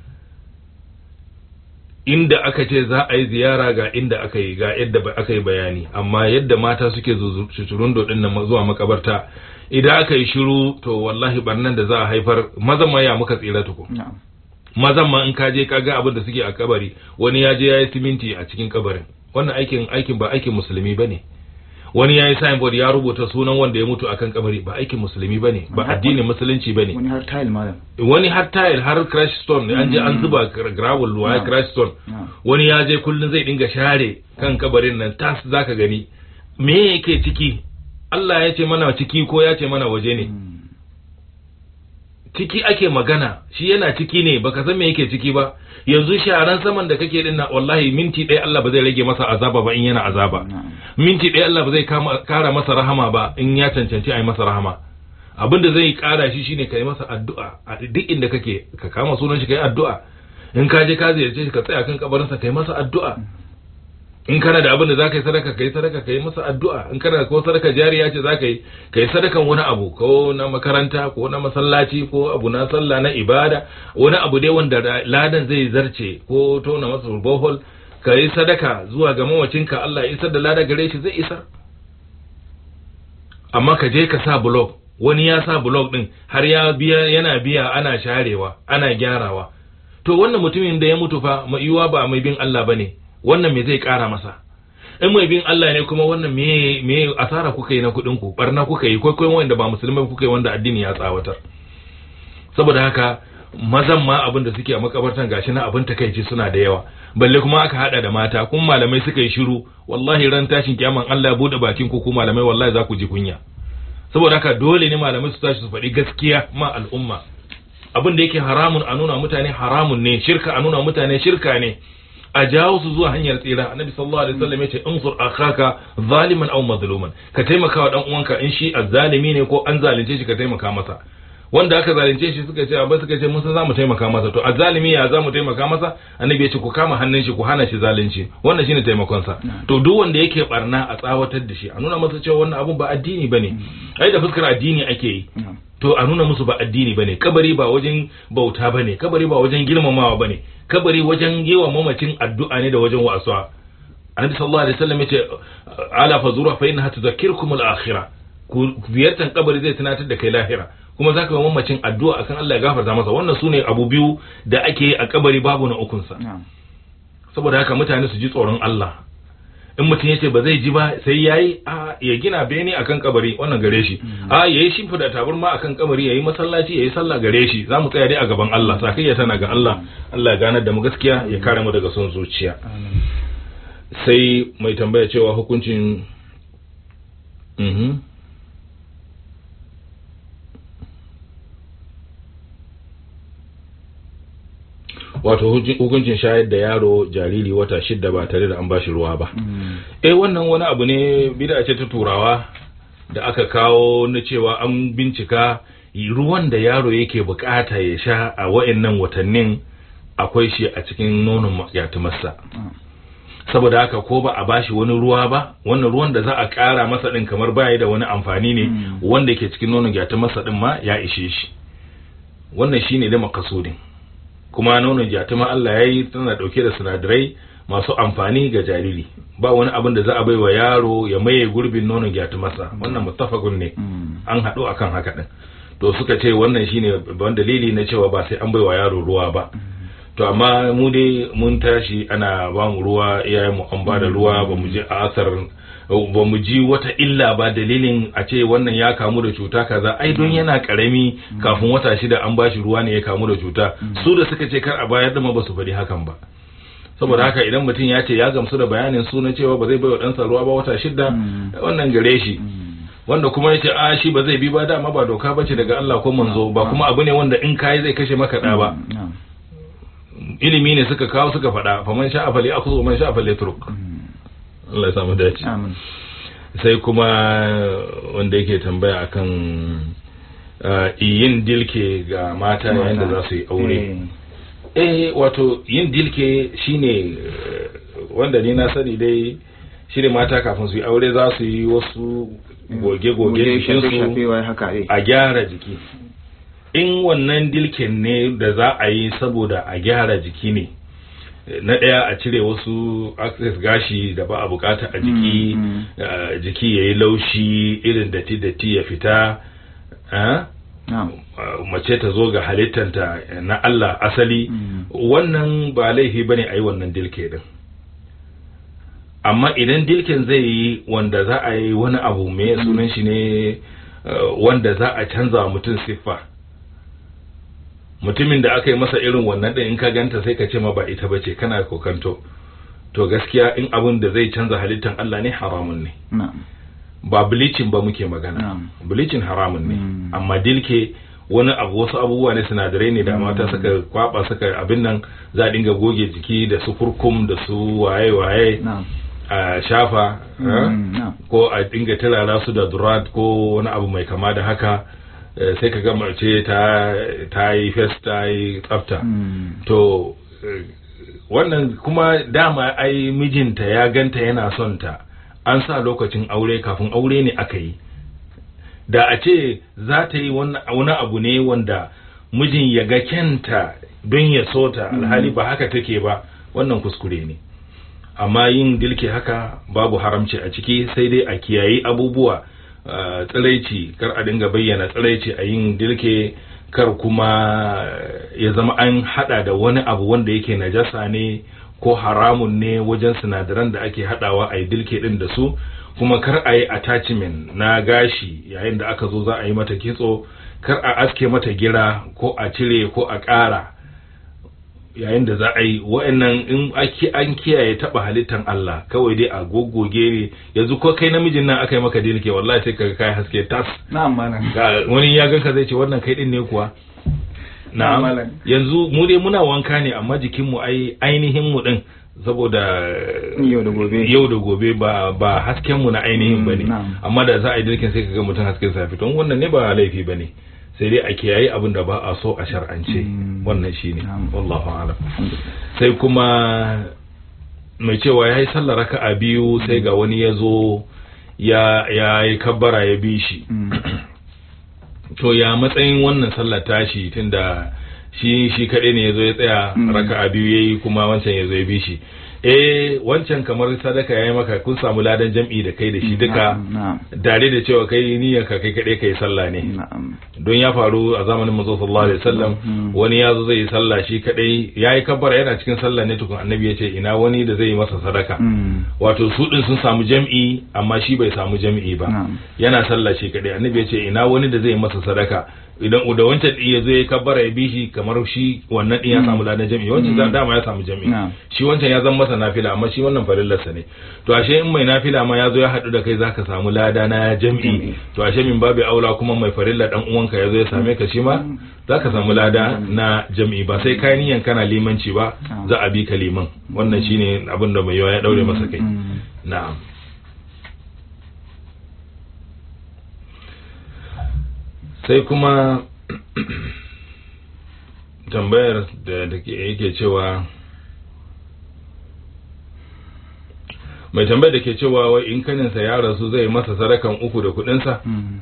inda aka ce za a yi ziyara ga inda aka yi ga yadda aka yi bayani amma yadda mata suke cucurun dodin nan zuwa makabarta idan aka yi shiru to wallahi barnan da za a haifar mazan ma ya muka tsira tuku mazan ma in ka je ka ga abin da suke a kabari wani ya je ya yi siminti a cikin kabarin wannan aikin aikin ba aikin musulmi bane wani ya yi signboard ya rubuta sunan wanda ya mutu akan kabari ba aikin musulmi bane ba addinin musulunci bane wani har tile malam wani har tile har crash stone an je an zuba gravel wa crash stone wani ya je kullun zai dinga share kan kabarin nan tas zaka gani me yake ciki Allah ya ce mana ciki ko ya ce mana waje ne ciki ake magana shi yana ciki ne baka san me yake ciki ba yanzu sharan saman da kake dinna wallahi minti ɗaya Allah ba zai rage masa azaba ba in yana azaba minti ɗaya Allah ba zai kara masa rahama ba in ya cancanci a yi masa rahama abin da zai kara shi shine ka yi masa addu'a a duk inda kake ka kama sunan shi ka yi addu'a in ka je ka ziyarce shi ka tsaya kan kabarinsa ka yi masa addu'a in kana da abin da za ka yi sadaka ka yi sadaka ka yi masa addu'a in kana ko sadaka jariya ce za ka yi ka yi sadakan wani abu ko na makaranta ko na masallaci ko abu na sallah na ibada wani abu dai wanda ladan zai zarce ko tona masa bohol ka yi sadaka zuwa ga mawacinka Allah ya isar da lada gare shi zai isar amma ka je ka sa blog wani ya sa blog din har ya biya yana biya ana sharewa ana gyarawa to wannan mutumin da ya mutu fa mai yiwa ba mai bin Allah bane wannan me zai kara masa in mai bin Allah ne kuma wannan me me asara kuka yi na kuɗin ku barna kuka yi kai wanda ba musulmai kuka yi wanda addini ya tsawatar saboda haka mazan ma abin da suke a makabartan gashi na abin takaici suna da yawa balle kuma aka hada da mata kun malamai suka yi shiru wallahi ran tashin kiyaman Allah ya bude bakin ku ku malamai wallahi za ku ji kunya saboda haka dole ne malamai su tashi su faɗi gaskiya ma al'umma abin da yake haramun a nuna mutane haramun ne shirka a nuna mutane shirka ne a jawo su zuwa hanyar tsira annabi sallallahu alaihi wasallam yace insur akhaka zaliman aw mazluman ka taimaka wa dan uwanka in shi azzalimi ne ko an zalunce shi ka taimaka masa wanda aka zalunce shi suka ce abin suka ce mun san zamu taimaka masa to azzalimi ya zamu taimaka masa annabi yace ku kama hannun shi ku hana shi zalunci wannan shine taimakon sa to duk wanda yake barna a tsawatar da shi a nuna masa cewa wannan abun ba addini bane ai da fuskar addini ake yi to a nuna musu ba addini bane kabari ba wajen bauta bane kabari ba wajen girmamawa bane kabari wajen yi wa mamacin addu'a ne da wajen wasuwa annabi sallallahu alaihi wasallam yace ala fazura fa innaha tudhakkirukum al-akhirah ku ziyartar kabari zai tunatar da kai lahira kuma zaka yi mamacin addu'a akan Allah ya gafarta masa wannan sune abu biyu da ake yi a kabari babu na ukun sa saboda haka mutane su ji tsoron Allah in mutum ya ce ba zai ji ba sai yayi a ya gina bene akan kabari wannan gare shi a yayi shimfida tabarma akan kabari yayi masallaci yayi sallah gare shi zamu tsaya dai a gaban Allah sakayya tana ga Allah Allah ya ganar da mu gaskiya ya kare mu daga son zuciya sai mai tambaya cewa hukuncin mhm wato hukuncin- hukuncin shayar da yaro jariri wata shidda ba tare da an bashi ruwa ba eh wannan wani abu ne bida ce ta turawa da aka kawo na cewa an bincika ruwan da yaro yake bukata ya sha a wa'annan watannin akwai shi a cikin nonon yatimarsa saboda haka ko ba a bashi wani ruwa ba wannan ruwan da za a kara masa din kamar baya da wani amfani ne wanda ke cikin nonon yatimarsa din ma ya ishe shi wannan shine da makasudin kuma nonon jatuma Allah ya yi tana dauke da sinadarai masu amfani ga jariri ba wani abin da za a bai wa yaro ya maye gurbin nonon gyatumarsa wannan muttafaqun ne an haɗu akan haka din to suka ce wannan shine babban dalili na cewa ba sai an bai wa yaro ruwa ba to amma mu dai mun tashi ana ba mu ruwa iyayen mu an ba da ruwa ba mu ji asar ba mu ji wata illa ba dalilin a ce wannan ya kamu da cuta kaza ai don yana karami kafin wata shida an bashi ruwa ne ya kamu da cuta su da suka ce kar a bayar da ma ba su faɗi hakan ba saboda haka idan mutum ya ce ya gamsu da bayanin su na cewa ba zai bai wa ɗansa ruwa ba wata shida wannan gare shi wanda kuma ya ce a shi ba zai bi ba dama ba doka ba ce daga Allah ko manzo ba kuma abu ne wanda in kayi zai kashe maka ɗa ba ilimi ne suka kawo suka faɗa faman sha afali akhudhu man sha afali turk Allah ya samu dace amin sai kuma wanda yake tambaya akan uh, yin dilke ga mata yayin da za su yi aure eh wato yin dilke shine eh, wanda ni na sani dai shine mata kafin su yi aure za su yi wasu goge-goge jikinsu shafewa haka eh a gyara jiki in wannan dilken ne da za a yi saboda a gyara jiki ne na ɗaya a cire wasu access gashi da ba a bukata a jiki Mm, eh, jiki ya yi laushi irin datti-datti ya fita eh? na'am Uh, mace ta zo ga halittanta na Allah asali Mm. wannan ba laifi bane a yi wannan dilke din amma idan dilken zai yi wanda za a yi wani abu mai sunan shi ne uh, wanda za a canza wa mutum siffa mutumin da aka yi masa irin wannan din in ka ganta sai ka ce ma ba ita bace kana kokanto to gaskiya in abin da zai canza halittan Allah ne haramun ne na'am ba bleaching ba muke magana Na'am. bleaching haramun ne Mm. amma dilke wani abu wasu abubuwa ne sinadarai ne da mata suka kwaba suka abin nan za a dinga goge jiki da su kurkum da su waye waye na'am a shafa eh? Mm, na'am ko a dinga turara su da durat ko wani abu mai kama da haka eh, sai ka ga mace ta ta yi fes ta yi tsafta Mm, to eh, wannan kuma dama ai mijinta ya ganta yana son ta an sa lokacin aure kafin aure ne aka yi da a ce za ta yi wani wani abu ne wanda mijin ya ga kyanta don ya so ta alhali ba haka take ba wannan kuskure ne amma yin dilke haka babu haramci a ciki sai dai a kiyayi abubuwa ah, tsiraici kar a dinga bayyana tsiraici a yin dilke kar kuma ya zama an hada da wani abu wanda yake najasa ne ko haramun ne wajen sinadaran da ake hadawa a yi dilke din da su kuma kar a yi attachment na gashi yayin da aka zo za a yi mata kitso kar a aske mata gira ko a cire ko a ƙara yayin da za a yi wa'annan in ake an kiyaye taba halittan Allah kawai dai a goggoge ne yanzu ko kai namijin nan aka yi maka dilke wallahi sai ka kai haske tas na'am malam ga wani ya ganka zai ce wannan kai din ne kuwa Na'am, na'am malam. yanzu mu dai muna wanka ne amma jikin mu ai ainihin mu din saboda Yau da gobe. yau da gobe ba ba hasken mu na ainihin Mm, bane na'am. amma da za a yi dilkin sai ka ga mutum hasken sa fito wannan ne ba laifi bane sai dai a kiyaye abin da ba a so a shar'ance Mm. wannan shine Na'am. wallahu a'lam alhamdulillah sai kuma mai cewa ya yi sallar raka'a biyu sai ga wani ya zo ya ya yi kabbara ya bi shi Mm, to ya matsayin wannan sallar tashi tunda shi shi kaɗai ne ya zo ya tsaya Mm. raka'a biyu ya yi kuma wancan ya zo ya bi shi eh wancan kamar sadaka ya yi maka kun samu ladan jam'i da kai da shi duka na'am na'am dare da cewa kai niyyar ka kai kaɗai kai sallah ne na'am don ya faru a zamanin manzo sallallahu alaihi wasallam Mm. wani ya zo zai yi sallah shi kadai yayi kabbara yana cikin sallah ne tukun annabi ya ce ina wani da zai yi masa sadaka Mm, wato su din sun samu jam'i amma shi bai samu jam'i ba na'am yana sallah shi kadai annabi ya ce ina wani da zai yi masa sadaka idan da wancan din ya zo ya kabbara ya bi shi kamar shi wannan din ya samu ladan jami'i wancan Mm. dama ya samu jami'i Na'am. shi wancan ya zama masa nafila amma shi wannan farillarsa ne to ashe in mai nafila ma ya zo ya haɗu da kai zaka samu lada na Jami'i. jami'i to ashe min babu aula kuma mai farilla dan uwanka ya zo ya same ka shi ma zaka samu lada na jami'i ba sai kayan niyan kana limanci ba Na'am. za a bi ka liman wannan shine abin da mai yawa ya daure masa kai Mm. na'am sai kuma tambayar da da ke- yake cewa mai tambayar da ke cewa wai in kaninsa ya rasu zai masa sadakan uku da kudinsa Mm.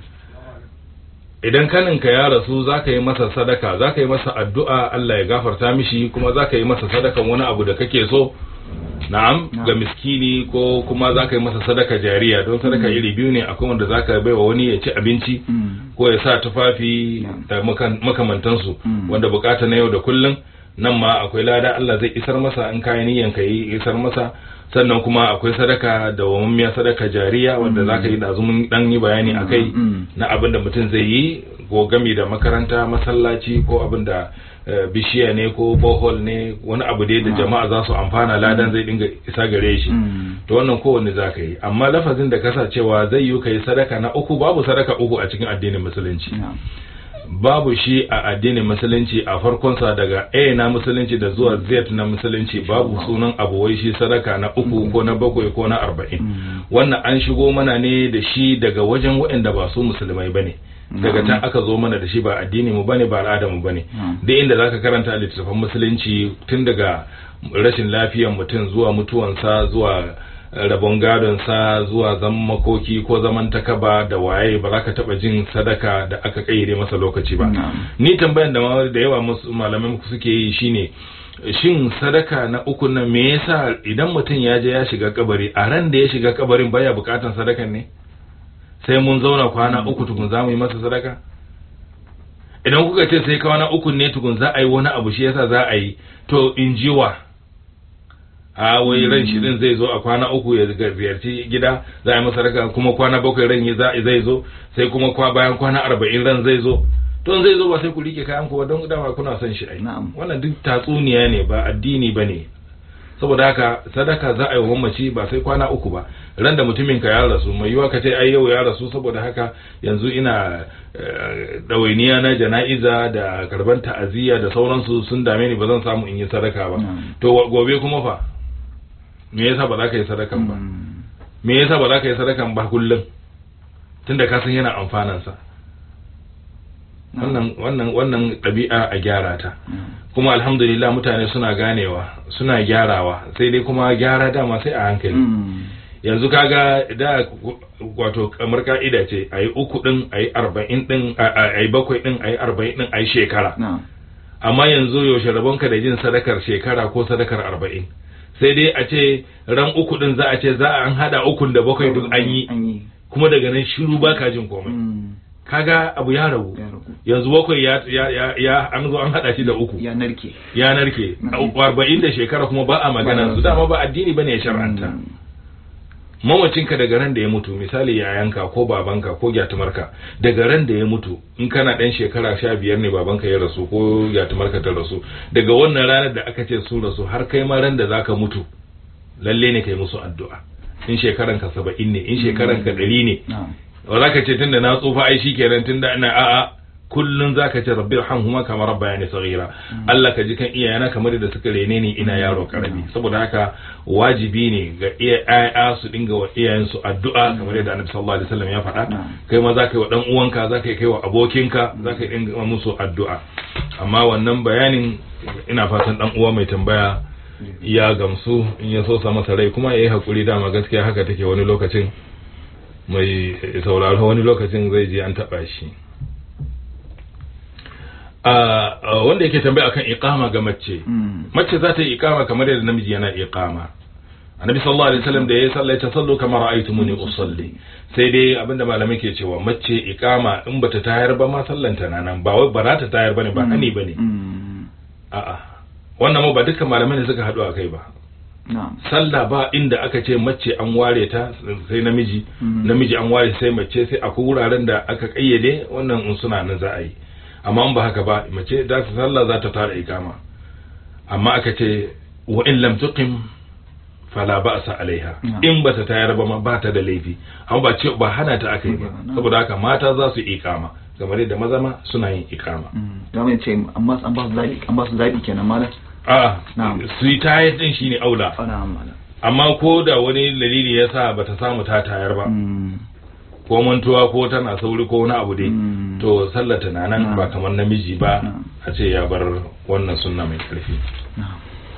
idan kaninka ya rasu za ka yi masa sadaka za ka yi masa addu'a Allah ya gafarta mishi kuma za ka yi masa sadakan wani abu da kake so na'am Na'am. ga miskini ko kuma za ka yi masa sadaka jariya don sadaka iri biyu ne akwai wanda za ka bai wa wani ya ci abinci Mm. ko ya sa tufafi Na'am. da makan- makamantansu Mm. wanda bukata na yau da kullum nan ma akwai lada Allah zai isar masa in kayan niyan ka yi isar masa sannan kuma akwai sadaka da wammiya sadaka jariya wanda za ka yi da azumin dan yi bayani a kai Mm. na abin da mutum zai yi ko gami da makaranta masallaci ko abin da eh, bishiya ne ko bohol ne wani abu dai da jama'a za su amfana ladan zai dinga isa gare shi Mm. to wannan kowanne za ka yi amma lafazin da kasa cewa zai yi ka yi sadaka na uku babu sadaka uku a cikin addinin musulunci Na'am. babu shi a addinin musulunci a farkonsa daga A na musulunci da zuwa Z na musulunci babu sunan abu wai shi sadaka na uku ko na bakwai ko na arba'in Mm. wannan an shigo mana ne da shi daga wajen waɗanda ba su musulmai bane daga can aka zo mana da shi ba addini mu bane ba al'ada mu bane Mm. duk inda zaka karanta littattafan musulunci tun daga rashin lafiyar mutum zuwa mutuwansa zuwa rabon gadonsa zuwa zaman makoki ko zaman takaba da waye ba za ka taba jin sadaka da aka kayyade masa lokaci ba Na'am. ni tambayan da ma- da yawa musu- malaman ku suke yi shine shin sadaka na uku nan me yasa idan mutum ya je ya shiga kabari a ran da ya shiga kabarin baya bukatan sadakan ne sai mun zauna kwana uku tukun za mu yi masa sadaka idan kuka ce sai kwana uku ne tukun za a yi wani abu shi yasa za a yi to in ji wa a wai ran shi din zai zo a kwana uku ya ga- ziyarci gida za a yi masa sadaka kuma kwana bakwai ran ya za- zai zo sai kuma kwa bayan kwana arba'in ran zai zo to in zai zo ba sai ku rike kayan ku ba don dama kuna son shi ai Na'am. wannan duk tatsuniya ne ba addini ba ne saboda haka sadaka za a yi wa mamaci ba sai kwana uku ba ran da mutumin ka ya rasu mai yiwa ka ce ai yau ya rasu saboda haka yanzu ina eh, ɗawainiya na jana'iza da karban ta'aziyya da sauransu sun dame ni ba zan samu in yi sadaka ba Mm. to wa- gobe kuma fa me yasa ba za ka yi sadakan ba Mm. me yasa ba za ka yi sadakan ba kullum tunda ka san yana amfanansa wannan wannan wannan ɗabi'a a gyara ta Mm. kuma alhamdulillah mutane suna ganewa suna gyarawa sai dai kuma gyara dama sai a hankali Mm. yanzu kaga da wato kamar ka'ida ce a yi uku din a yi arba'in din a yi bakwai din a yi arba'in din a yi shekara Na'am. amma yanzu yaushe rabonka da jin sadakar shekara ko sadakar arba'in sai dai a ce ran uku din za a ce za a an hada ukun da bakwai duk an yi An yi. kuma daga nan shiru ba ka jin komai Mm. kaga abu ya ragu Ya ragu. yanzu bakwai ya ya ya, ya an zo an hada shi da uku Ya narke. ya narke Mm. arba'in da shekara kuma ba a magana Ba- su dama ba addini bane ya shar'anta Mm. mamacinka daga ran da ya mutu misali yayanka ko babanka ko gyatumarka daga ran da ya mutu in kana dan shekara sha biyar ne babanka ya rasu ko gyatumarka ta rasu daga wannan ranar da aka ce sun rasu har kai ma ran da zaka mutu lalle ne kai musu addu'a in shekaranka saba'in ne in shekaranka ɗari ne Na'am. ba za ka ce tunda na tsufa ai shikenan tunda ina a'a kullun za ka ce rabbi irhamhuma kama rabbayani saghira Allah ka ji kan iyayena kamar da suka rene ni ina yaro karami saboda haka wajibi ne ga iyaye su dinga wa iyayen su addu'a kamar yadda Annabi sallallahu alaihi wasallam ya faɗa kai ma za ka yi wa dan uwanka za ka yi kai wa abokinka za ka yi dinga musu addu'a amma wannan bayanin ina fatan dan uwa mai tambaya ya gamsu in ya so sa masa rai kuma yayi hakuri dama gaskiya haka take wani lokacin mai sauraro wani lokacin zai je an taba shi a wanda yake tambaya akan iqama ga mace mace za ta yi iqama kamar yadda namiji yana iqama annabi sallallahu alaihi wasallam da ya salla ta sallu kamar ra'aytumuni usalli sai dai abinda malamai ke cewa mace iqama in bata tayar ba ma sallanta na nan ba wai ba za ta tayar bane ba hani bane a'a wannan ma ba dukkan malamai ne suka haɗu a kai ba sallah ba inda aka ce mace an ware ta sai namiji namiji an ware sai mace sai akwai wuraren da aka kayyade wannan in suna nan za a yi amma in ba haka ba mace da ta sallah za ta tara ikama amma aka ce wa in lam tuqim fala ba'sa alaiha Na'am. in ba ta tayar ba ma ba ta da laifi amma ba ce ba hana ta aka yi ba Na'am. saboda haka mata za su ikama kamar yadda maza ma suna yin ikama da mai ce amma an ba su zabi an ba su zabi kenan malam a Na'am. su yi tayar din shine aula ana malam amma ko da wani dalili ya sa bata samu ta tayar ba Mm. ko mantuwa ko tana sauri ko wani abu dai Mm. to sallata na nan Na'am. ba kamar namiji ba Na'am. a ce ya bar wannan sunna mai karfi Na'am.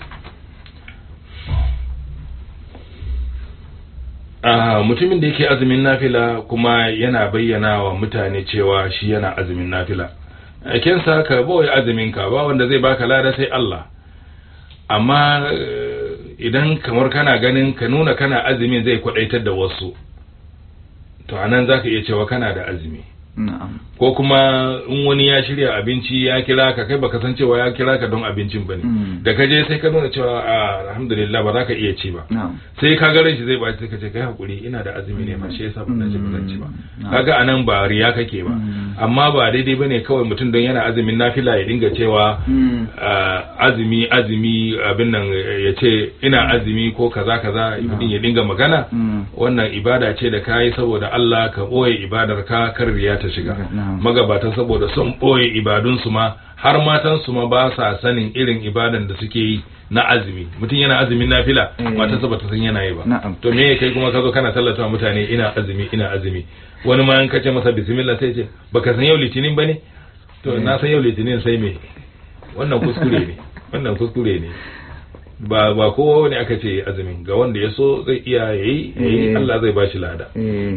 Ah, mutumin da yake azumin nafila kuma yana bayyana wa mutane cewa shi yana azumin nafila kensa ka boye azumin ka ba wanda zai baka lada sai Allah amma eh, idan kamar kana ganin ka nuna kana azumin zai kwadaitar da wasu to anan zaka iya cewa kana da azumi na'am ko kuma in wani ya shirya abinci ya kira ka kai baka san cewa ya kira ka don abincin bane Mm. da ka je sai ka nuna cewa a alhamdulillah ba za ka iya ci ba na'am sai ka garin shi zai ba sai ka ce kai hakuri ina da azumi ne ma shi yasa ban ci ba zan ci ba Mm. kaga anan ba riya kake ba Mm. amma ba daidai bane kawai mutum don yana azumin nafila ya dinga cewa Mm. ah, azumi azumi abin nan ya ce ina azumi ko kaza kaza mutum ya dinga magana Mm. wannan ibada ce da kayi saboda Allah ka boye ibadar ka kar riya ta shiga Na'am. magabata saboda sun boye ibadun su ma har matan su ma ba sa sanin irin ibadan da suke yi na azumi mutum yana azumin nafila Eh. matarsa ba ta san yana yi ba Na'am. to me kai kuma ka zo kana tallata wa mutane ina azumi ina azumi wani ma in ka ce masa bismillah sai ce baka san yau litinin bane to na san yau litinin sai me wannan kuskure ne wannan kuskure ne ba ba kowa ne aka ce azumin ga wanda ya so zai iya yayi yayi Eh. Allah zai bashi lada eh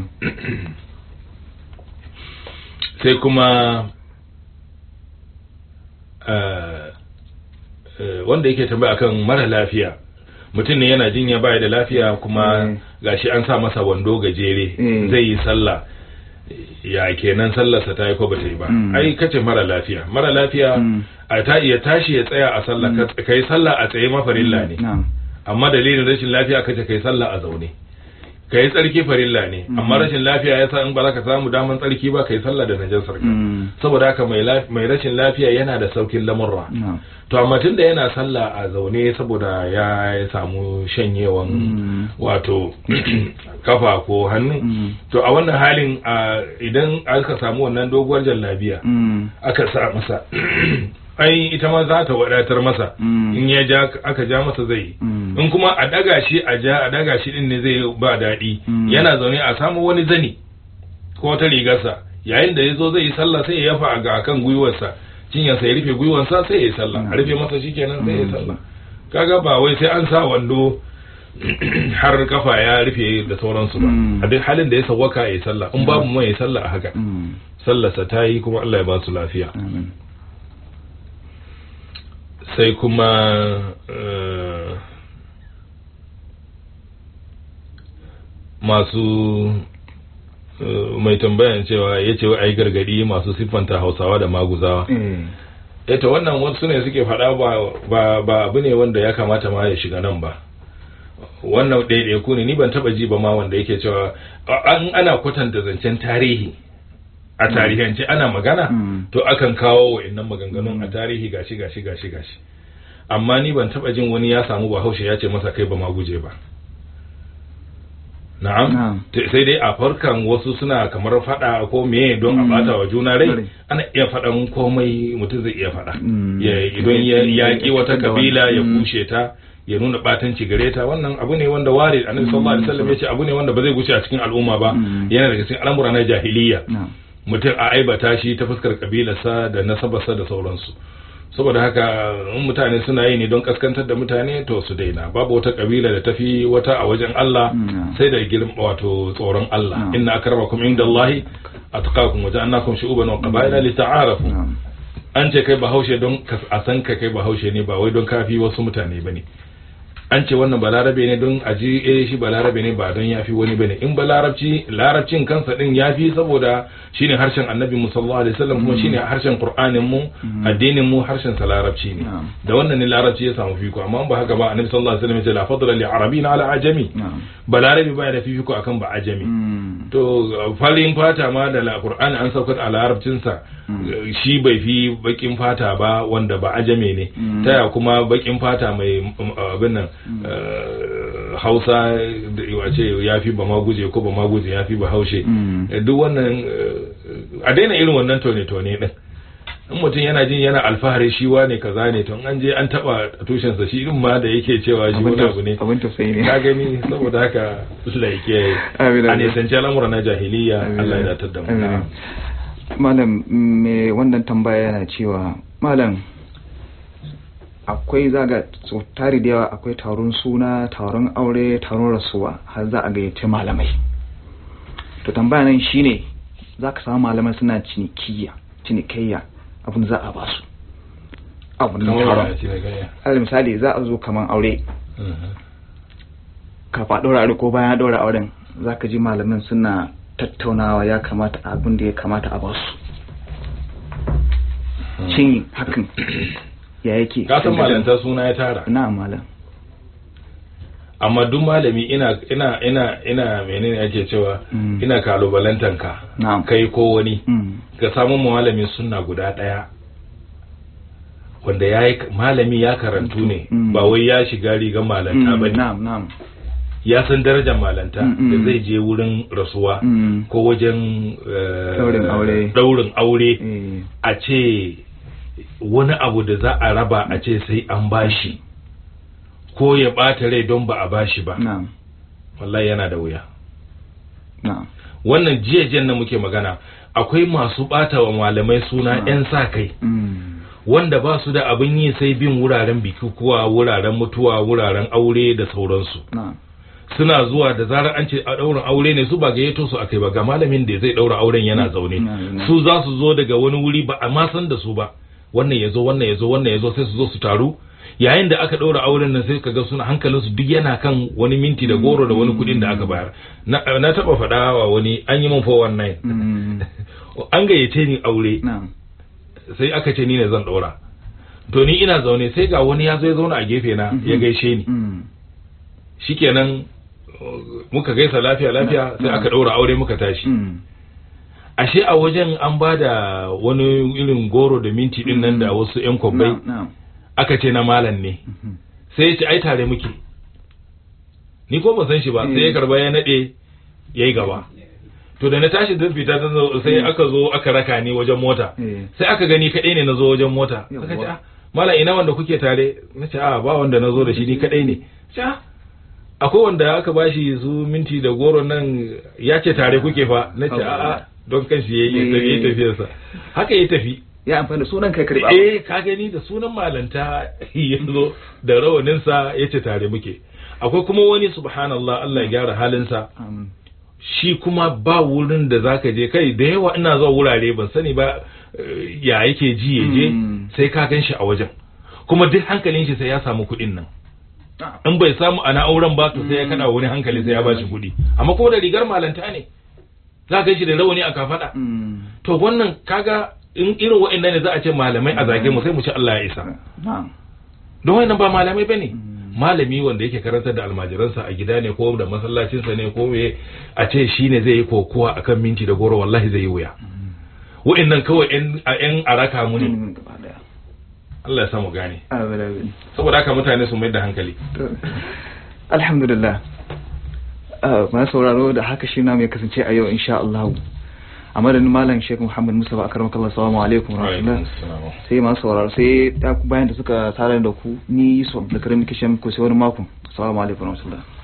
sai kuma eh, eh, wanda yake tambaya akan mara lafiya mutum ne yana jinya baya da lafiya kuma Mm. gashi an sa masa wando gajere Mm. zai yi sallah ya kenan sallarsa ta yi ko bata yi ba Mm. ai kace mara lafiya mara lafiya Mm. a ta iya tashi ya tsaya a sallah ka kai sallah a tsaye mafarilla ne na'am amma dalilin rashin lafiya kace kai sallah a zaune kai tsarki farilla ne amma rashin lafiya yasa in ba za ka samu daman tsarki ba kai sallah da najasar ka Mm. saboda haka mai laf- mai rashin lafiya yana da saukin lamurra na'am to amma tunda yana sallah a zaune saboda ya samu shanyewan Mm. wato kafa ko hannu Mm. to a wannan halin a idan aka samu wannan doguwar jallabiya Mm. aka sa masa ai ita ma za ta wadatar masa Mm. in ya ja aka ja masa zai yi Mm. in kuma a daga shi a ja a daga shi din ne zai ba daɗi Mm. yana zaune a samu wani zani ko ta rigarsa yayin da ya zo zai yi sallah sai ya yafa ga akan gwiwarsa cinyarsa ya rufe gwiwarsa sai ya yi sallah a rufe masa shi kenan sai ya yi sallah kaga ba wai sai an sa wando har kafa ya rufe da sauransu ba Mm. a duk halin da ya sawwaka ya yi sallah in babu mai ya yi sallah a haka Mm. sallarsa ta yi kuma Allah ya ba su lafiya amin sai kuma eh, masu eh, mai tambayan cewa ya ce ai gargadi masu siffanta hausawa da maguzawa eh ita wannan wasu ne suke faɗa ba, ba, ba abu ne wanda ya kamata ma ya shiga nan ba wannan ɗaiɗaiku ne ni ban taɓa ji ba ma wanda yake cewa a- an ana kwatanta zancen tarihi a tarihance ana magana Mm. to akan kawo wa'annan maganganun a tarihi gashi gashi gashi gashi amma ni ban taba jin wani ya samu bahaushe ya ce masa kai ba ma guje ba na'am Na'am. T- sai dai a farkan wasu suna kamar fada ko meye don a Mm. bata wa juna rai Rai. ana iya faɗan komai mutum zai iya faɗa Mm. ya idan ya yaƙi wata Da wani. kabila ya Mm. kushe ta ya nuna batanci gare ta wannan abu ne wanda ware annabi sallallahu alaihi wasallam ya ce abu ne wanda ba zai gushe a cikin al'umma ba Mm. yana daga cikin al'amura na jahiliya na'am mutum a aibata shi ta fuskar kabilarsa da nasabarsa da sauransu saboda haka in mutane suna yi ne don kaskantar da mutane to su daina babu wata kabila da tafi wata a wajen Allah Mm. sai da girma wato tsoron Allah Mm. inna akramakum indallahi atqakum wa ja'alnakum shu'uban wa qaba'ila lita'arafu na'am an ce kai bahaushe don ka a san ka kai bahaushe ne ba wai don kafi wasu mutane bane an ce wannan balarabe ne don a ji eh shi balarabe ne ba don yafi wani bane in balarabci larabcin kansa din yafi saboda shine harshen annabi mu sallallahu alaihi wasallam kuma shine harshen qur'anin mu addinin mu harshen sa larabci ne Na'am. da wannan ne larabci ya samu fiko amma in ba haka ba annabi sallallahu alaihi wasallam ya ce la fadla li arabin ala ajami na'am balarabe baya da fifiko akan ba ajami Mm. to to farin fata ma da alqur'ani an saukar a larabcinsa shi bai fi bakin fata ba wanda ba ajame ne Mm. taya kuma bakin fata mai um, abin nan eh, hausa da wace ya fi ba ma guje ko ba ma guje ya fi ba haushe Mm. Eh, duk wannan eh, a daina irin wannan tone-tone din in mutum yana jin yana alfahari shi wane kaza ne to in an je an taba tushensa shi din ma da yake cewa shi wani abu ne abin tausayi ne ka gani saboda haka Allah ya kiyaye Amin, a amin. nisanci al'amura na jahiliya Amin. Allah ya datar da mu Amin. na'am. malam me wannan tambaya yana cewa malam akwai zaga so tari da yawa akwai taron suna taron aure taron rasuwa har za a gayyace malamai to tambaya nan shine za ka samu malamai suna cinikiyya cinikayya abin da za a basu abin da Kamar taron ya ce gaya. alal misali za a zo kaman aure Mhm. kafa ɗora aure ko bayan ɗora auren za ka ji malamin suna tattaunawa ya kamata abin da ya kamata a basu shin hakan ya yake ka san malanta suna ya tara na malam amma duk malami ina ina ina ina menene ake cewa Mm. ina kalubalantan ka Na'am. kai ko wani Mm. ka samu malamin sunna guda daya wanda ya yi malami ya karantu ne Mm. ba wai ya shiga rigar malanta Mm, ba ne na'am na'am ya san darajar malanta Mm, mm. da zai je wurin rasuwa Mm. ko wajen eh, Daurin aure. daurin aure Eh, a ce wani abu da za a raba a ce sai an bashi ko ya ɓata rai don ba a bashi ba na'am wallahi yana da wuya na'am wannan jiyajen na muke magana akwai masu ɓata wa malamai suna Suna. 'yan sa kai Mm. wanda ba su da abin yi sai bin wuraren bikukuwa wuraren mutuwa wuraren aure da sauransu na'am suna zuwa da zarar an ce a ɗaurin aure ne su ba gayyato su akai ba ga malamin da zai ɗaura auren yana zaune Mm. su za su zo daga wani wuri ba a ma san da su ba wannan ya zo wannan ya zo wannan ya zo sai su zo su taru yayin da aka ɗaura auren nan sai kaga suna hankalin su duk yana kan wani minti da goro da wani kuɗin da aka bayar na, na taɓa faɗa wa wani an yi min 419 Mm. an gayyace ni aure na'am sai aka ce ni ne zan ɗaura to ni ina zaune sai ga wani ya zo ya zauna a gefe na ya gaishe ni Mm. shikenan uh, muka gaisa lafiya lafiya sai aka ɗaura aure muka tashi Mm. ashe a wajen an ba da wani irin goro da minti din nan da wasu yan kwabbai na'am na'am aka ce na malam ne Mhm. sai ya ce ai tare muke ni ko ban san shi ba sai ya karba ya nade yayi gaba to da na tashi zan fita ta zo- sai aka zo aka raka ni wajen mota Eh. sai aka gani kadai ne na zo wajen mota Yawwa. aka ce ah malam ina wanda kuke tare na ce a ba wanda na zo da shi ni kadai ne ce ah akwai wanda aka bashi su minti da goro nan ya ce tare kuke fa na ce a'a don kanshi ya yi ya yi tafiyarsa haka ya tafi ya amfani da sunan kai karɓa eh ka gani da sunan malanta ya zo da rawaninsa ya ce tare muke akwai kuma wani subhanallah Allah ya gyara halinsa Um, shi kuma ba wurin da zaka je kai da yawa ina zuwa wurare ban sani ba eh, ya yake ji ya je Mm. sai ka gan shi a wajen kuma duk hankalin shi sai ya samu kuɗin nan ah, in bai samu ana auren ba to sai ya kada wani hankali sai ya ba shi kuɗi amma ko da rigar malanta ne za ka shi da rawani a kafada mm. to wannan kaga in irin wa'annan ne za a ce malamai a zage mu sai mu ci Allah ya isa na'am don wannan ba malamai bane Mm. malami wanda yake karantar da almajiransa a gida ne ko da masallacinsa ne ko me a ce shine zai yi kokuwa akan minti da goro wallahi zai yi wuya wa'annan kawai yan a yan araka mu ne Mm, gaba daya Allah ya samu gane Amin, amin. saboda haka mutane su mai da hankali To, alhamdulillah Ah, masu sauraro da haka shi na mai kasance a yau insha Allah a madadin malam Sheikh Muhammad Musa a karamar kallon salamu alaikum wa rahmatullah sai masu sauraro sai ya bayan da suka tare da ku ni Yusuf da karim kishin ku sai wani mako assalamu alaikum wa rahmatullah